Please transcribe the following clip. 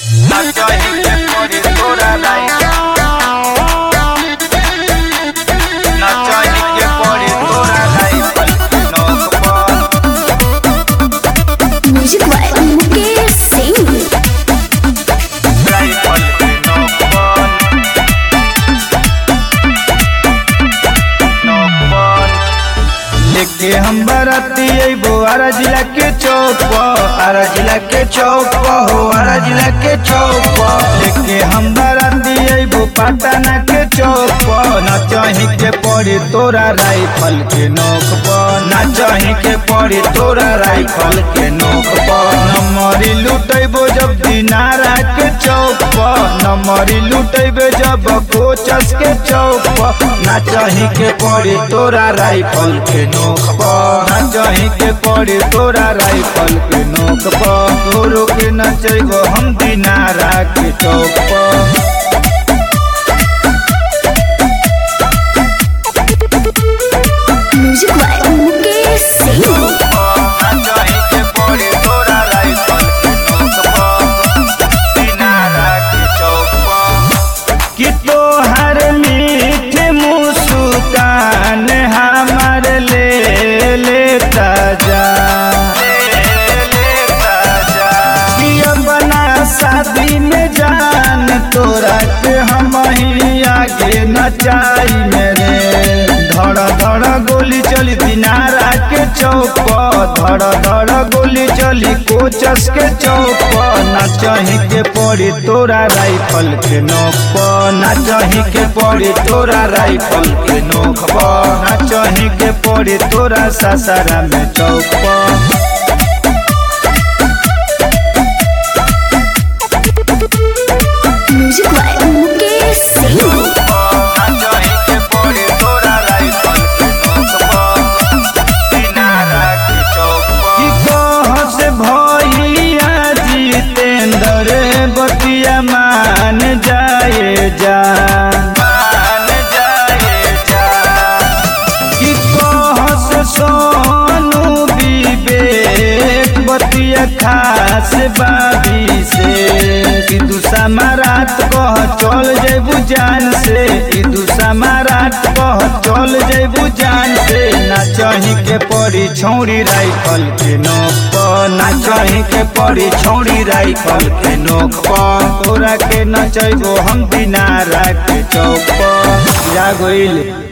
Nachohike pori tora rai Nachohike pori tora rai Palki nokpon music by Mukesh Singh rai palki nokpon Nokpon लेके हम बराती अइबो आरा जिला के चौक पर आरा जिला के चौक पर हो आरा जिला के चौक पर लेके हम बराती अइबो पटना के चौक पर ना चाही के पड़ी तोरा राइफल के नोक पर ना चाही के पड़ी तोरा राइफल के नोक पर नमरी लुटैबो जब दिनारा के चौक पर नमरी लुटैबे जब कोचस के चौक पर ना चाही के पड़ी तोरा राइफल के नोक पर ना चाही के पड़ी तोरा राइफल के नोक पर तोरो के नचैबो हम दिनारा के चौक पर म्यूजिक बाय मुकेश सिंह कि तोहर मीठ मुस्कान हमार ले लेता जा कि अपना शादी में जान तोरा के हम ही आगे नचाई मेरे धड़ धड़ गोली चली दिनारा के चौक पर धड़ धड़ गोली चली कोचस के चौक पर ना चाही के पड़ी तोरा राइफल के नोक पर ना चाही के पड़ी तोरा राइफल के नोक पर ना चाही के पड़ी तोरा सासारा में चौक पर म्यूजिक बाय मुकेश सिंह कि कह से भैया जितेंद्र बतिया मान जाए जा कि कह से सोनू विवेक बतिया खास बाबी से कि दूसरा रात कह चल जेबू जान से कि दूसरा रात कह चल जेबू जान से ना चाही के पड़ी छौड़ी राइफल के नोक पर ना चाही के पड़ी छौड़ी राइफल के नोक पर तोरा के नचैबो हम दिनारा के चौक पर जा गइल